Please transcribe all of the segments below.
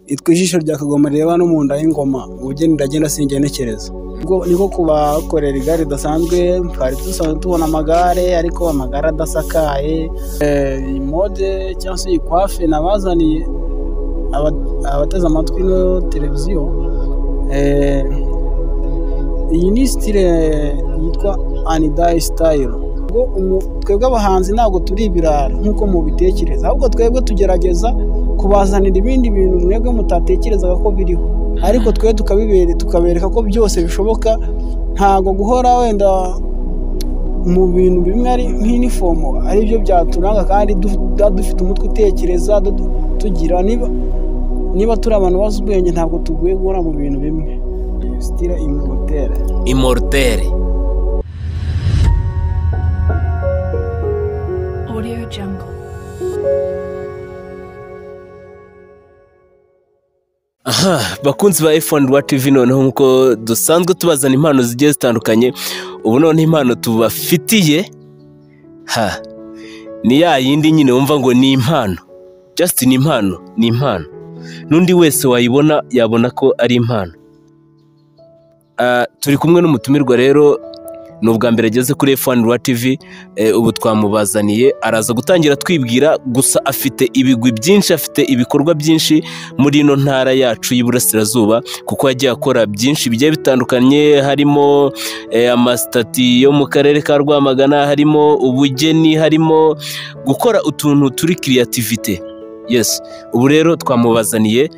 Itwa ijisho rya Kagoma rireba no mu nda y'ingoma, ubugeni ndagenda singenekereza. Niko kubakorera igare ridasanzwe, twari dusanzwe tubona amagare ariko amagare adasakaye, iyi mode cyangwa se iyi coiffure nabazaniye abateze amatwi ino televiziyo, iyi ni sitire yitwa anidayi sitayiro. Twebwe abahanzi ntabwo turi ibirara nk'uko mubitekereza, ahubwo twebwe tugerageza kubazanira ibindi bintu mwebwe mutatekerezaga ko biriho, ariko twe tukabereka ko byose bishoboka, ntabwo guhora wenda mu bintu bimwe ari nk'inifomo aribyo byaturanga kandi dufite umutwe utekereza, tugira niba turi abantu bazi ubwenge ntabwo tugoye guhora mu bintu bimwe. Sitire imorotere. Imorotere. Audio Jungle. aha bakunzi ba efoni rwa tivi noneho nk'uko dusanzwe tubazana impano zigiye zitandukanye ubu noneho impano tubafitiye ha ni ya yindi nyine wumva ngo ni impano jasiti ni impano ni impano n'undi wese wayibona yabona ko ari impano turi kumwe n'umutumirwa rero ni ubwa mbere ageze kuri efoni rwa tivi ubu twamubazaniye araza gutangira twibwira gusa afite ibigwi byinshi afite ibikorwa byinshi muri ino ntara yacu y'iburasirazuba kuko yagiye akora byinshi bigiye bitandukanye harimo amasitati yo mu karere ka rwamagana harimo ubugeni harimo gukora utuntu turi kiriyativite yesi ubu rero twamubazaniye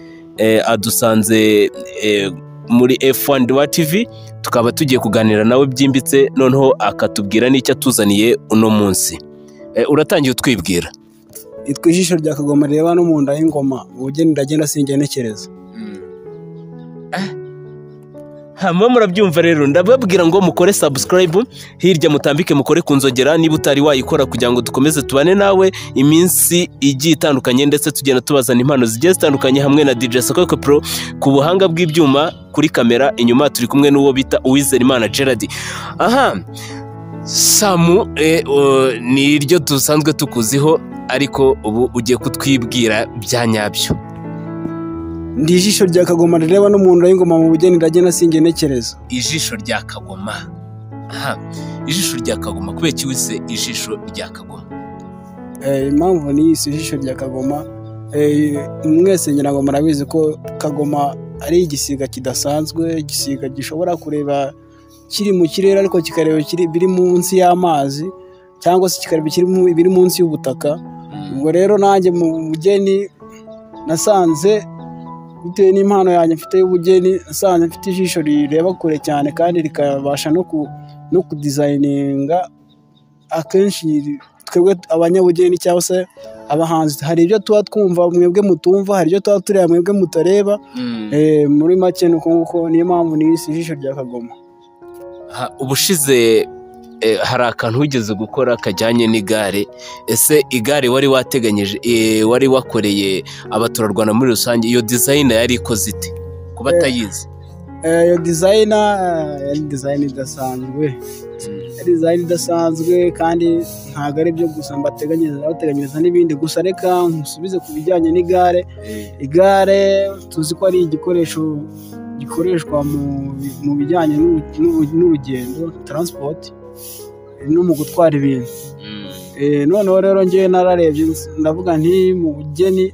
adusanze muri F1 rwa TV tukaba tugiye kuganira nawe byimbitse noneho akatubwira n'icyo atuzaniye uno munsi uratangiye utwibwira itwa ijisho rya kagoma rireba no mu nda y'ingoma ubugeni ndagenda singenekereza hanyuma murabyumva rero ndababwira ngo mukore sabusikarayibu hirya mutambike mukore ku nzogera niba utari wayikora kugira ngo dukomeze tubane nawe iminsi igiye itandukanye ndetse tugenda tubazana impano zigiye zitandukanye hamwe na DJ Sakoko Pro ku buhanga bw'ibyuma kuri kamera inyuma turi kumwe n'uwo bita Uwizerimana Gerard aha Samu ni iryo dusanzwe tukuziho ariko ubu ugiye kutwibwira bya nyabyo ndi ijisho rya kagoma rireba n'umuntu y'ingoma mu bugeni ndagenda singenekereza ijisho rya kagoma aha ijisho rya kagoma kubera iki wise ijisho rya kagoma impamvu ni iyisi ijisho rya kagoma mwese ngira ngo murabizi ko kagoma ari igisiga kidasanzwe igisiga gishobora kureba kiri mu kirere ariko kikareba biri munsi y'amazi cyangwa se kikareba biri munsi y'ubutaka ubwo rero nanjye mu bugeni nasanze bitewe n'impano yanjye mfite y'ubugeni asanzwe mfite ijisho rireba kure cyane kandi rikabasha no kudizayininga akenshi twebwe abanyabugeni cyangwa se abahanzi hari ibyo tuba twumva mwebwe mutumva hari ibyo tuba tureba mwebwe mutareba muri make ni uko nguko niyo mpamvu n'isi ijisho rya kagoma ubushize hari akantu wigeze gukora kajyanye n'igare ese igare wari wateganyije wari wakoreye abaturarwanda muri rusange iyo dizayina yari ikoze ite kuba atayizi iyo dizayina yari dizayina idasanzwe dizayina idasanzwe kandi ntabwo ari byo gusa mbateganyiriza n'ibindi gusa reka nsubize ku bijyanye n'igare igare tuzi ko ari igikoresho gikoreshwa mu bijyanye n'urugendo taransipoti no mu gutwara ibintu noneho rero ngewe nararebye ndavuga nti mu bugeni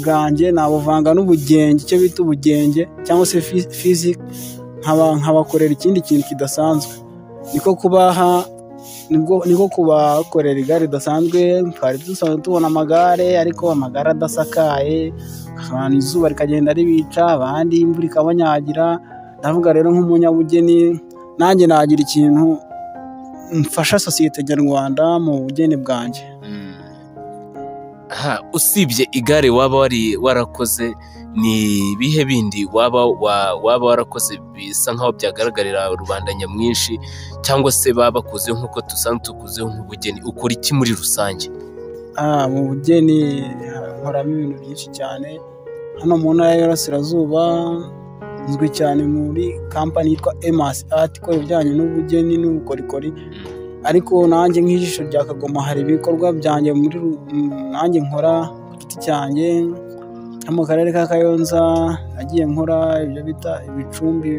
bwanjye nabuvanga n'ubugenge icyo bita ubugenge cyangwa se fizike nkabakorera ikindi kintu kidasanzwe niko kubaha niko kubakorera igare ridasanzwe twari dusanzwe tubona amagare ariko amagare adasakaye abantu izuba rikagenda ribica abandi imvura ikabanyagira ndavuga rero nk'umunyabugeni nanjye nagira ikintu mfasha sosiyete nyarwanda mu bugeni bwanjye usibye igare waba wari warakoze ni ibihe bindi waba warakoze bisa nk'aho byagaragarira rubanda nyamwinshi cyangwa se baba bakuzeho nk'uko dusanzwe tukuzeho nk'ubugeni ukora iki muri rusange mu bugeni nkoramo ibintu byinshi cyane hano mu ntara y'Iburasirazuba izwi cyane muri kampani yitwa emasi ati ikora ibijyanye n'ubugeni n'ubukorikori ariko nanjye nk'ijisho rya kagoma hari ibikorwa byanjye muri nanjye nkora ku giti cyanjye no mu karere ka kayonza nagiye nkora ibyo bita ibicumbi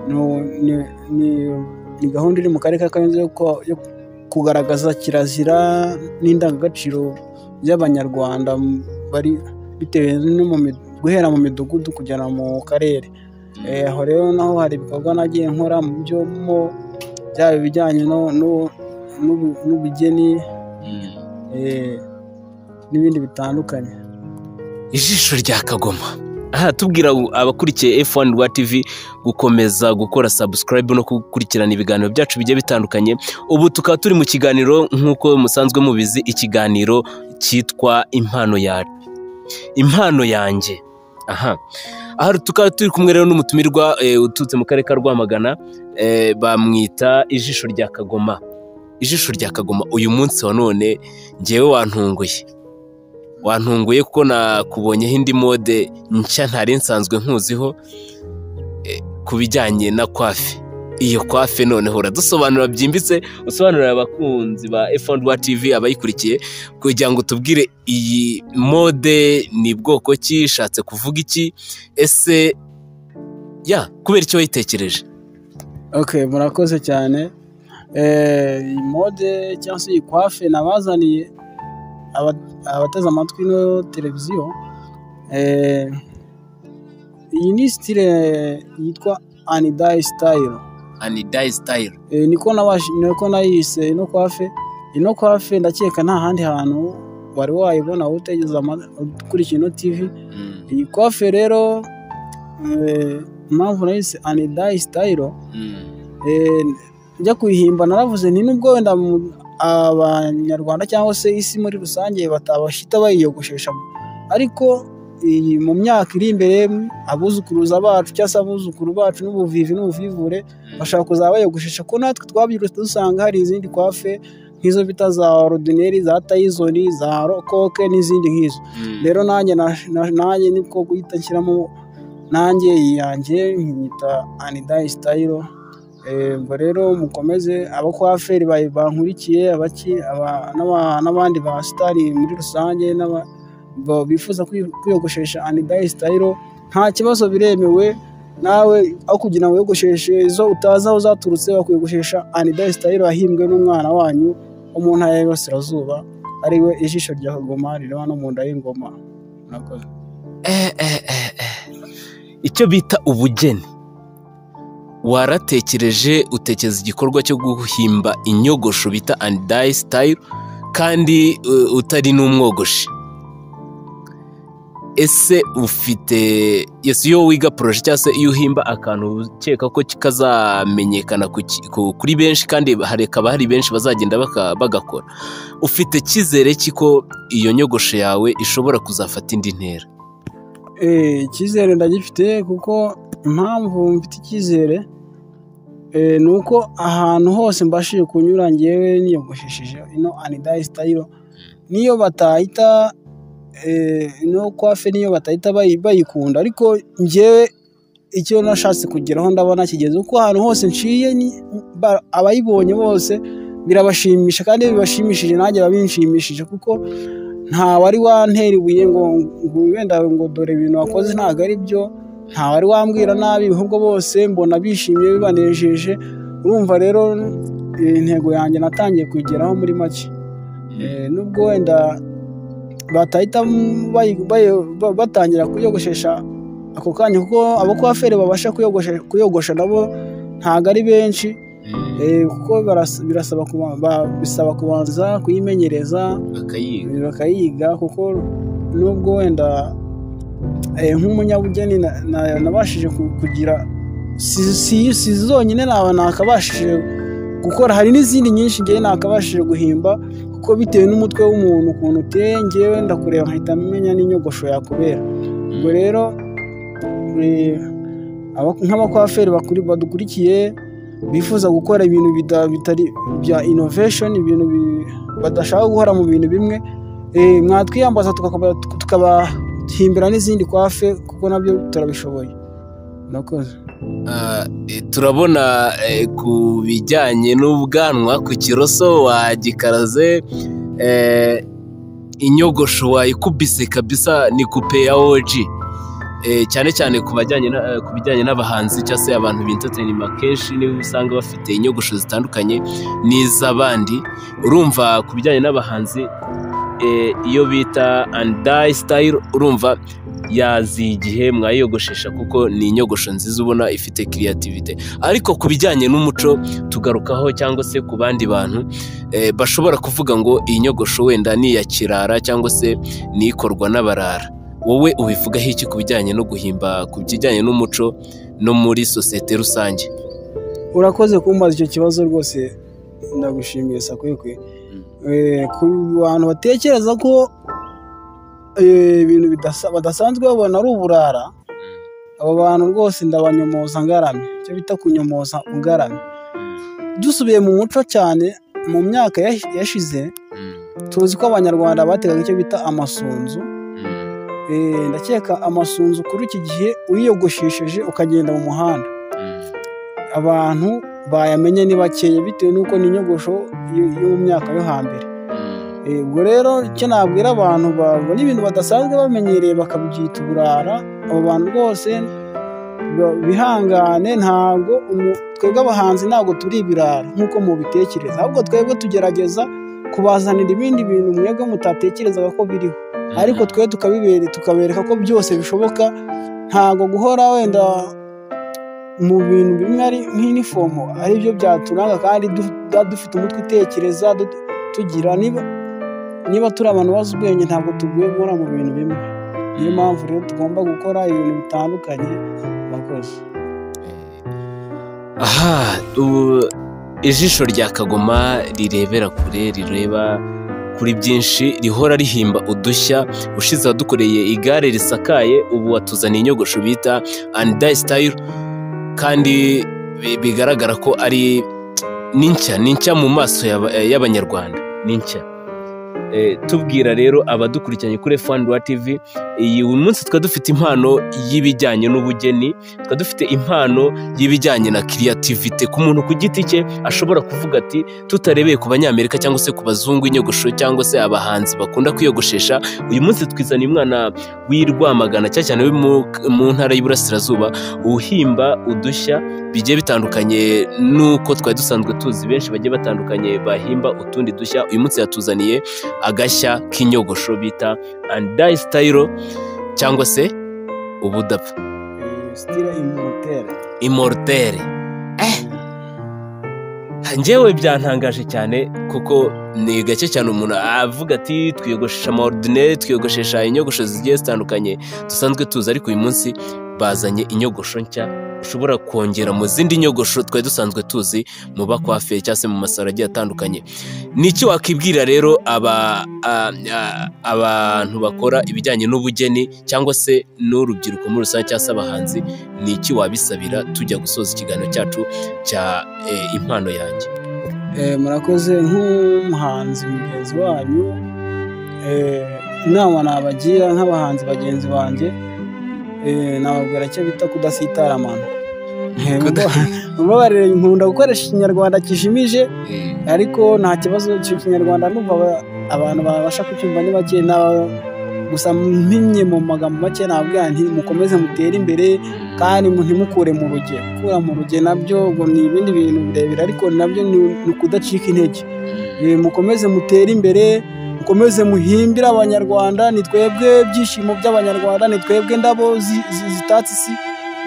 No- ni- ni- ni gahunda iri mu karere ka kayonza yo ku- yo kugaragaza kirazira n'indangagaciro by'abanyarwanda m- bari bitewe no mu mi- guhera mu midugudu kugera mu karere Eh, aho rero naho hari ibikorwa nagiye nkora mu byo mo byaba ibijyanye no- no- n'ubu- n'ubugeni eh, n'ibindi bitandukanye ijisho rya kagoma aha tubwira abakurikiye F1 rwa TV gukomeza gukora subscribe no gukurikirana ibiganiro byacu bigiye bitandukanye ubu tukaba turi mu kiganiro nk'uko musanzwe mubizi ikiganiro cyitwa impano ya impano yanjye aha aha tukaba turi kumwe rero n'umutumirwa eh, uturutse mu karere ka Rwamagana eh, bamwita ijisho rya kagoma ijisho rya kagoma uyu munsi wa none ngewe wantunguye wantunguye kuko nakubonyeho indi mode nshya ntari nsanzwe nkuziho eh, ku bijyanye na kwafe iyo kwafe noneho uradusobanura byimbitse usobanurira abakunzi ba F1 Rwa TV abayikurikiye kugira ngo tubwire iyi mode ni bwoko ki ishatse kuvuga iki ese ya kubera icyo wayitekereje Okay, murakoze cyane. Eh, iyi mode cyangwa se iyi kwafe nabazaniye aba- abateze amatwi no televiziyo. Eh, iyi ni style yitwa Anidai style. anidayi sitayiro Eh, niko nabashi niko nayise ino kwafe. Ino kwafe ndakeka nta handi hantu wari wayibona wowe utegeze ama- ukurikiye ino TV. Iyi kwafe rero eh, impamvu nayise Anidai style Eh, njya kuyihimba naravuze nti nubwo wenda mu- abanyarwanda cyangwa se isi muri rusange batabashita bayiyogoshesha ariko iyi mu myaka iri imbere abuzukuruza bacu cyangwa se abuzukuru bacu n'ubuvivi n'ubuvivure bashaka kuzaba bayogoshesha ko natwe twabyirutse dusanga hari izindi kwafe nk'izo bita za orudineri za tayizoni za rokoke n'izindi nk'izo rero nanjye na- na- nanjye niko guhita nshyiramo nanjye iyanjye nkiyita anidayi sitayiro ubwo rero mukomeze abakwaferi ba- bankurikiye abaki aba- n'aba- n'abandi ba sitari muri rusange n'aba- bo- bifuza kwi- kwiyogoshesha anidayi sitayiro nta kibazo biremewe nawe aho kugira ngo wiyogosheshe izo utazi aho zaturutse wakwiyogoshesha anidayi sitayiro yahimbwe n'umwana wanyu wo mu ntara y'Iburasirazuba ariwe ijisho rya kagoma rireba no mu nda y'ingoma murakoze icyo bita ubugeni waratekereje utekereza igikorwa cyo guhimba inyogosho bita anidayi sitayiro kandi eh, utari n'umwogoshi ese ufite yes iyo wiga poroje cyangwa se iyo uhimba akantu ukeka ko kazamenyekana ku ki- ku- kuri benshi kandi hakaba hari benshi bazagenda baka- bagakora ufite icyizere cy'iko iyo nyogosho yawe ishobora kuzafata indi ntera Eh, icyizere ndagifite kuko impamvu mfite icyizere eh, ni uko ahantu hose mbashije kunyura ngewe niyogoshesheje ino anidayi sitayiro niyo batahita eh, ino kwafe niyo batahita bayi- bayikunda ariko ngewe icyo nashatse kugeraho ndabona kigeze kuko ahantu hose nciye ni- ba- abayibonye bose birabashimisha kandi iyo bibashimishije nanjye biba binshimishije kuko nta wari wantera ibuye ngo ngo wenda ngo dore ibintu wakoze ntabwo ari byo nta wari wambwira nabi ahubwo bose mbona bishimye bibanejeje urumva rero eh, intego yanjye natangiye kuyigeraho muri make Eh, nubwo wenda batahita bayi- bayi- ba- batangira kuyogoshesha ako kanya kuko abakwaferi babasha kuyogoshe- kuyogosha nabo ntabwo ari benshi Eh, kuko baras- birasaba kuba- ba- bisaba kubanza kuyimenyereza bakayiga bakayiga kuko nubwo wenda eh, nk'umunyabugeni na- na- nabashije ku- kugira si- si si zonyine naba nakabashije gukora hari n'izindi nyinshi ngewe nakabashije guhimba kuko bitewe n'umutwe w'umuntu ukuntu uteye ngewe ndakureba nkahita menya n'inyogosho yakubera ubwo rero eh, aba- nk'abakwaferi bakuri- badukurikiye bifuza gukora ibintu bida- bitari bya innovation ibintu bi- badashaka guhora mu bintu bimwe eh, mwatwiyambaza tukakaba- tukabahimbira n'izindi kwafe kuko nabyo turabishoboye murakoze Ah, eh, turabona eh, ku bijyanye n'ubwanwa ku kiroso wagikaraze eh, inyogosho wayikubise kabisa ni kupe ya oji Eh, cyane cyane ku bajyanye na- eh, ku bijyanye n'abahanzi cyangwa se abantu bintaterinima kenshi niba usanga bafite inyogosho zitandukanye n'iz'abandi urumva ku bijyanye n'abahanzi eh, iyo bita andayi sitayiro urumva yaziye igihe mwayiyogoshesha kuko ni inyogosho nziza ubona ifite kiriyativite ariko ku bijyanye n'umuco tugarukaho cyangwa se ku bandi bantu eh, bashobora kuvuga ngo iyi nyogosho wenda ni iya kirara cyangwa se ni ikorwa n'abarara wowe ubivugaho iki ku bijyanye no guhimba ku bijyanye n'umuco no muri sosiyete rusange urakoze kumbaza icyo kibazo rwose ndagushimiye sakwekwe Eh, ku bantu batekereza ko eh, ibintu bidasa- badasanzwe babona ari uburara abo bantu rwose ndabanyomoza ngaramye icyo bita kunyomoza ngaramye dusubiye mu muco cyane mu myaka yash- yashize tuzi ko abanyarwanda bategaga icyo bita amasunzu Eh, ndakeka amasunzu kuri iki gihe uyiyogoshesheje ukagenda mu muhanda abantu bayamenye ni bakeya bitewe n'uko ni inyogosho yo- yo mu myaka yo hambere Eh, ubwo rero icyo nabwira abantu babona ibintu badasanzwe bamenyereye bakabyita uburara abo bantu rwose ba- bihangane ntabwo umu- twebwe abahanzi ntabwo turi ibirara nk'uko mubitekereza ahubwo twebwe tugerageza kubazanira ibindi bintu mwebwe mutatekerezaga ko biriho ariko twe tukabibere tukabereka ko byose bishoboka ntabwo guhora wenda mu bintu bimwe ari nk'inifomo ari byo byaturanga kandi du- tuba dufite umutwe utekereza du- tugira niba niba turi abantu bazi ubwenge ntabwo tuguye guhora mu bintu bimwe niyo mpamvu rero tugomba gukora ibintu bitandukanye murakoze aha ubu ijisho rya kagoma rirebera kure rireba kuri byinshi rihora rihimba udushya ushize wadukoreye igare risakaye ubu watuzaniye inyogosho bita andayi sitayiro kandi bi- bigaragara ko ari ni nshya ni nshya mu maso y'aba- eh, y'abanyarwanda ni nshya Eh, tubwira rero abadukurikiranye kuri F1 Rwa TV iyi uyu munsi twari dufite impano y'ibijyanye n'ubugeni twari dufite impano y'ibijyanye na kiriyativite ku muntu ku giti cye ashobora kuvuga ati tutarebeye ku banyamerika cyangwa se ku bazungu inyogosho cyangwa se abahanzi bakunda kwiyogoshesha uyu munsi twizaniye umwana w'i Rwamagana cyane cyane wo mu- mu ntara y'Iburasirazuba uhimba udushya bigiye bitandukanye n'uko twari dusanzwe tuzi benshi bagiye batandukanye bahimba utundi dushya uyu munsi yatuzaniye agashya k'inyogosho bita andayi sitayiro cyangwa se ubudapfa sitira imoteri imortere njyewe byantangaje cyane kuko ni gake cyane umuntu avuga ati twiyogoshesha amaordineri twiyogoshesha inyogosho zigiye zitandukanye dusanzwe tuzi ariko uyu munsi bazanye inyogosho nshya ushobora kongera mu zindi nyogosho twari dusanzwe tuzi mu bakwafe cyangwa se mu masaro agiye atandukanye ni iki wakibwira rero aba a- a- abantu bakora ibijyanye n'ubugeni cyangwa se n'urubyiruko muri rusange cyangwa se abahanzi ni iki wabisabira tujya gusoza ikiganiro cyacu cya eh, impano yanjye Eh, murakoze nk'umuhanzi mugenzi wanyu eh, inama nabagira nk'abahanzi bagenzi banjye eh, nababwira icyo bita kudasitara amano Eh, mubabarire nkunda gukoresha ikinyarwanda kijimije ariko nta kibazo icyo kinyarwanda numva aba- abantu babasha kucyumva ni bake na- gusa mpinye mu magambo make nabwira nti mukomeze mutere imbere kandi mu- ntimukure mu ruge gukura mu ruge nabyo ngo ni ibindi bintu birebire ariko nabyo ni ni ukudacika intege Eh, mukomeze mutere imbere mukomeze muhimbire abanyarwanda ni twebwe byishimo by'abanyarwanda ni twebwe ndabo zi- zi- zitatse isi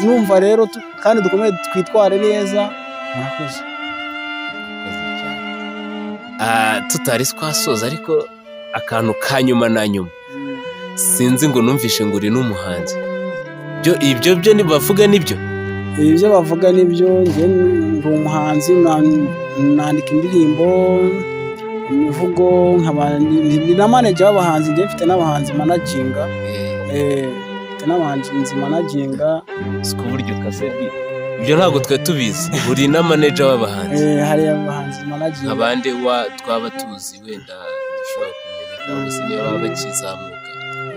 numva rero tu- kandi dukomeze twitware neza murakoze Ah, tutari twasoza ariko akantu ka nyuma na nyuma sinzi ngo numvishe ngo uri n'umuhanzi byo ibyo byo ntibavuga nibyo ibyo bavuga nibyo njye ndi umuhanzi na- nandika indirimbo imivugo nkaba ni- ni na manager w'abahanzi njye mfite n'abahanzi managinga eh, mfite n'abahanzi managinga si ku buryo ukase ibyo ntabwo twari tubizi uri na manager w'abahanzi eh, hari abahanzi managinga abandi wa twaba tuzi wenda dushobora kumenya cyangwa se niba baba bakizamuka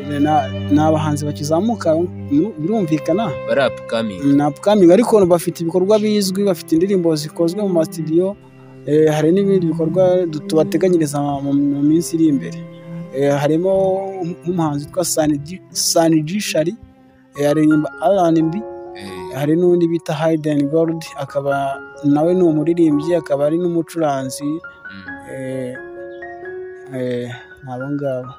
eh, na- ni abahanzi bakizamuka nu- birumvikana bari apukamingi ni upcoming ariko bafite ibikorwa bizwi bafite indirimbo zikozwe mu masitidiyo eh, hari n'ibindi bikorwa tubateganyiriza mu mu minsi iri imbere Eh, harimo nk'umuhanzi witwa saniji shari eh, aririmba rnb hari n'undi bita hayideni goludi akaba nawe ni umuririmbyi akaba ari n'umucuranzi eh, eh, abo ngabo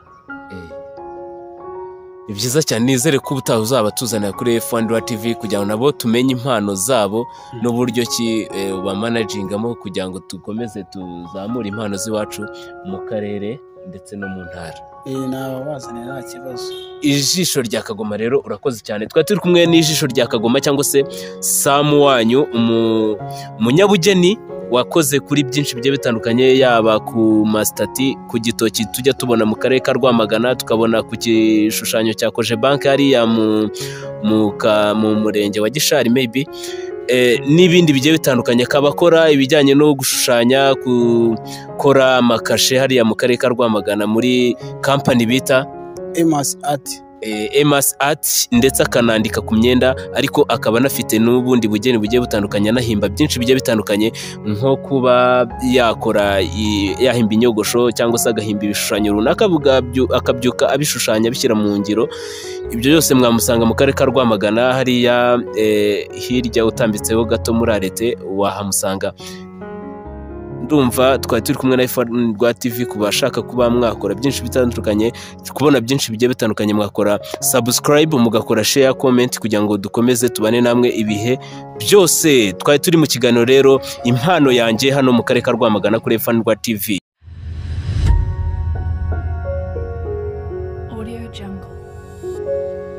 ni byiza cyane nizere ko ubutaha uzaba tuzanira kuri F1 TV kugira ngo nabo tumenye impano zabo n'uburyo ki eh, bamanajingamo kugira ngo dukomeze tuzamure impano z'iwacu mu karere ndetse no mu ntara Eh, nababazanira nta kibazo ijisho rya kagoma rero urakoze cyane twari turi kumwe n'ijisho rya kagoma cyangwa se samu wanyu umu- umunyabugeni wakoze kuri byinshi bigiye bitandukanye yaba ku masitati ku gitoki tujya tubona mu karere ka rwamagana tukabona ku gishushanyo cya koje banki hariya mu, mu, ka, mu murenge wa gishari maybe Eh, n'ibindi bigiye bitandukanye akaba akora ibijyanye no gushushanya gukora amakashe hariya mu karere ka rwamagana muri kampani bita emasi ati emas art ndetse akanandika ku myenda ariko akaba anafite n'ubundi bugeni bugiye butandukanye anahimba byinshi bigiye bitandukanye nko kuba yakora i- yahimba inyogosho cyangwa se agahimba ibishushanyo runaka bugabyu- akabyuka abishushanya abishyira mu ngiro ibyo byose mwamusanga mu karere ka rwamagana hariya eh, hirya utambitseho gato muri arete wahamusanga ndumva twari turi kumwe na iphone rwa tv ku bashaka kuba mwakora byinshi bitandukanye kubona byinshi bigiye bitandukanye mwakora subscribe mugakora share comment kugira ngo dukomeze tubane namwe ibihe byose twari turi mu kiganiro rero impano yanjye hano mu karere ka rwamagana kuri iphone rwa tv Audio Jungle.